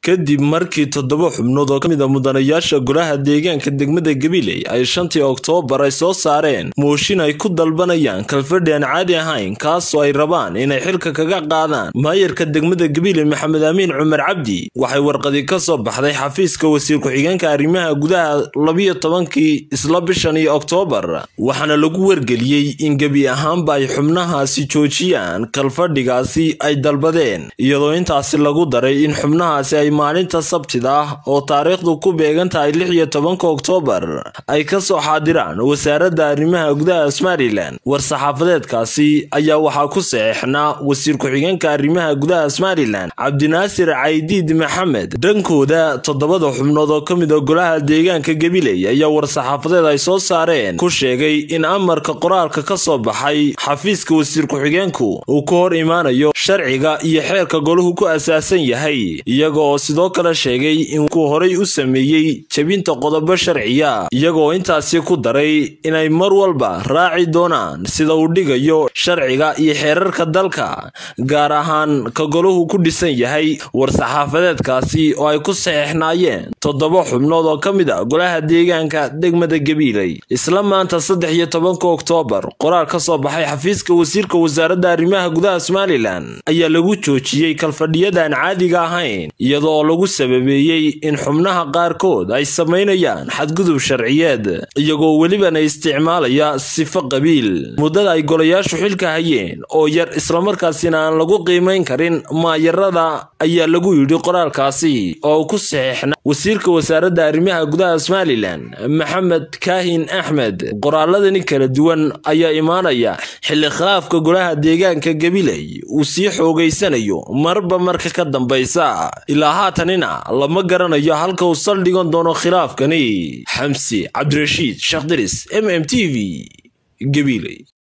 kadib markii toddoba xubnood oo ka mid a mudanayaasha golaha deegaanka degmada gabiley ay shantii oktoobar ay soo saareen mooshin ay ku dalbanayaan kalfadhi aan caadi ahayn kaasoo ay rabaan inay xilka kaga qaadaan maayarka degmada gabiley maxamed amiin cumar cabdi waxay warqadi ka soo baxday xafiiska wasiir ku-xigeenka arrimaha gudaha labiyo tobankii isla bishan iyo oktoobar waxaana lagu wargeliyey in gebi ahaanba ay xubnahaasi joojiyaan kalfadhigaasi ay dalbadeen iyadoo intaasi lagu daray in xubnahaasi ay maalinta sabtida ah oo taariikhdu ku beegan tahay lix iyo tobanka oktoobar ay ka soo xaadiraan wasaaradda arrimaha gudaha somalilan war-saxaafadeedkaasi ayaa waxaa ku saxeexnaa wasiir ku-xigeenka arrimaha gudaha somalilan cabdinaasir caydiid maxamed dhankooda toddobada xubnood oo ka mid a golaha deegaanka gabiley ayaa war-saxaafadeed ay soo saareen ku sheegay in amarka qoraalka ka soo baxay xafiiska wasiir ku-xigeenku uu ka hor imaanayo sharciga iyo xeerka golahu ku asaasan yahay iyaga oo sidoo kale sheegay inkuu horay u sameeyey jebinta qodobo sharciya iyagaoo intaasi ku daray inay mar walba raaci doonaan sida uu dhigayo sharciga iyo xeerarka dalka gaar ahaan ka golahu ku dhisan yahay war-saxaafadeedkaasi oo ay ku saxeexnaayeen toddoba xubnood oo ka mid a golaha deegaanka degmada gabiiley isla maanta saddex iyo tobanka oktoobar qoraal ka soo baxay xafiiska wasiirka wasaaradda arrimaha gudaha somalilan ayaa lagu joojiyey kalfadhiyadaan caadiga ahayn iyada oo lagu sababeeyey in xubnaha qaarkood ay samaynayaan xadgudub sharciyeed iyagoo welibana isticmaalaya sifo qabiil muddada ay golayaashu xilka hayeen oo yar islamarkaasina aan lagu qiimayn karin maayarada ayaa lagu yidhi qoraalkaasi oo ku saxeexna wasiirka wasaaradda arrimaha gudaha somalilan maxamed kaahin axmed qoraaladani kala duwan ayaa imaanaya xilli khilaafka golaha deegaanka gabiley uu sii xoogaysanayo marba marka ka dambaysa ilaa haatanina lama garanayo halka uu saldhigan doono khilaafkani xamsi cabdirashiid sheekh diris m m t v gabiley